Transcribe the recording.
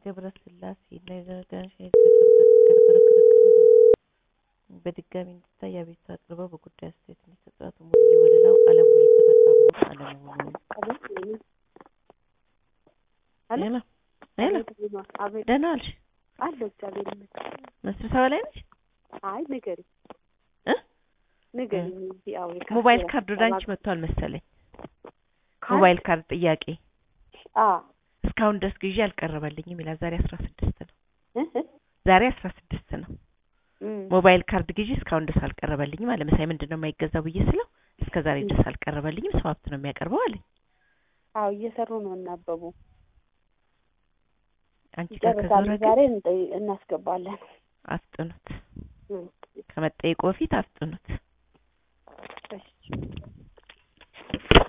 ገብረስላሴ እና የዘረጋነሽ የተከረከረ ክርክር በድጋሚ እንዲታይ አቤቱታ አቅርበው በጉዳዩ አስተያየት እንዲሰጡ አቶ ሙሉዬ ወለላው አለሙ የተፈታ መሆን አለመሆኑን ሄሎ ሄሎ አቤት ደህና ዋልሽ? አለሁ እግዚአብሔር ይመስገን። ስብሰባ ላይ ነሽ? አይ ንገሪኝ እ ንገሪኝ እንጂ አዎ የካፌ ሞባይል ካርድ ወደ አንቺ አስተባባሪ- መጥቷል መሰለኝ። ካርድ? ሞባይል ካርድ ጥያቄ አ እስካሁን ድረስ ግዢ አልቀረበልኝም ይላል። ዛሬ አስራ ስድስት ነው። እ እ ዛሬ አስራ ስድስት ነው። እም፣ ሞባይል ካርድ ግዢ እስካሁን ድረስ አልቀረበልኝም አለ። መሳይ ምንድን ነው የማይገዛው ብዬ ስለው እስከ ዛሬ ድረስ አልቀረበልኝም፣ ሰው ሀብት ነው የሚያቀርበው አለኝ። አዎ እየሰሩ ነው እናበቡ አንቺ ጋር ይጨርሳሉ። ከዞረ ዛሬ ግን እንጠይ- እናስገባለን። አፍጥኑት፣ እም፣ ከመጠየቁ በፊት አፍጥኑት። እሺ